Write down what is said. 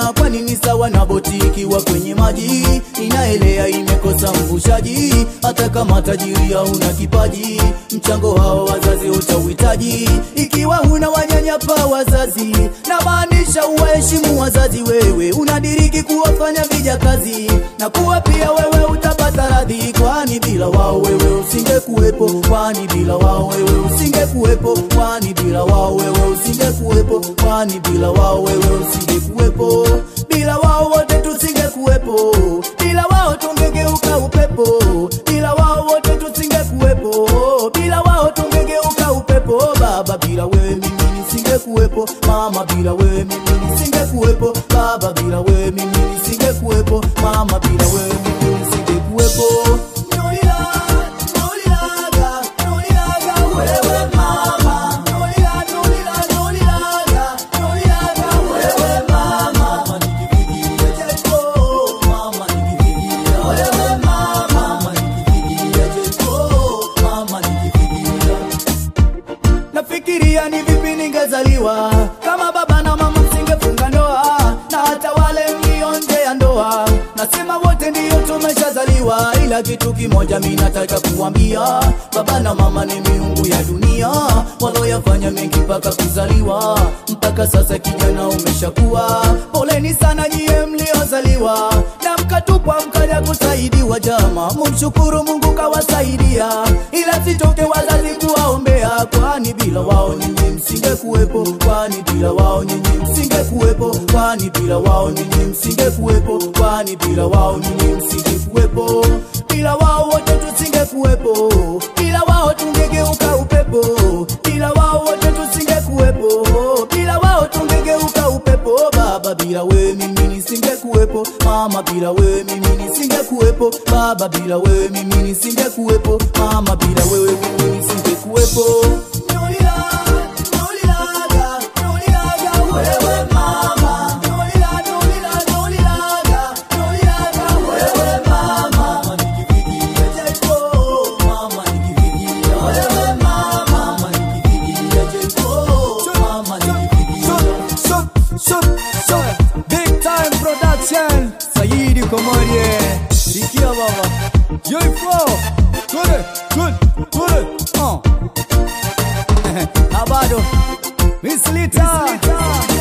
inaelea, kwani ni sawa na boti ikiwa kwenye maji inaelea, imekosa mvushaji. Hata kama tajiri hauna kipaji, mchango hao wazazi utauhitaji. Ikiwa huna wanyanyapa wazazi, na maanisha uwaheshimu wazazi. Wewe unadiriki kuwafanya vijakazi, na kuwa pia wewe utapata radhi, kwani bila wao wewe usingekuwepo, kwani bila wao wewe usingekuwepo, kwani bila wao wewe usingekuwepo, kwani bila wao wewe usingekuwepo, bila wao wote tusingekuwepo, bila wao tungegeuka upepo, bila wao wote tusingekuwepo, bila wao tungegeuka upepo. Baba, bila wewe mimi nisingekuwepo, mama, bila wewe mimi nisingekuwepo, baba, bila wewe mimi nisingekuwepo, mama, bila wewe mimi nisingekuwepo. Nolila, nolilaga, nolilaga, wewe mama. Nolila, nolila, nolilaga, nolilaga, wewe mama. Mama, nikifikiria Jeko, mama, nikifikiria wewe mama. Mama, nikifikiria Jeko, mama, nikifikiria Nafikiria ni vipi ningezaliwa kama baba na mama msingefunga ndoa, na hata wale mlio nje ya ndoa, nasema wote ndiyo tumeshazaliwa, ila kitu kimoja mi nataka kuambia, baba na mama ni miungu ya dunia, waloyafanya mengi mpaka kuzaliwa, mpaka sasa kijana umeshakuwa. Poleni sana nyie mliozaliwa na mkatupwa mkaja kusaidiwa, jama, mumshukuru Mungu kawasaidia, ila sitoke wazazi kuwaombea, kwani bila wao nyinyi msingekuwepo, kwani bila wao nyinyi msingekuwepo, kwani bila wao nyinyi msingekuwepo, kwani bila wao nyinyi msingekuwepo, bila wao wote tusingekuwepo, bila wao tungegeuka upepo, bila wao wote tusingekuwepo, bila wao tungegeuka upepo. Baba, bila wewe mimi nisingekuwepo, mama, bila wewe mimi nisingekuwepo, baba, bila wewe mimi nisingekuwepo, mama, bila wewe mimi nisingekuwepo. Nolila, nolilaga, nolilaga, wewe mama. Nolila, nolila, nolilaga, nolilaga, wewe mama. Mama, nikifikiria Jeko, mama, nikifikiria wewe mama. Mama, nikifikiria Jeko, mama, nikifikiria Big time production Saidi Komorie Sikia baba Joyful Kule Kule Kule uh. Na bado Miss Lita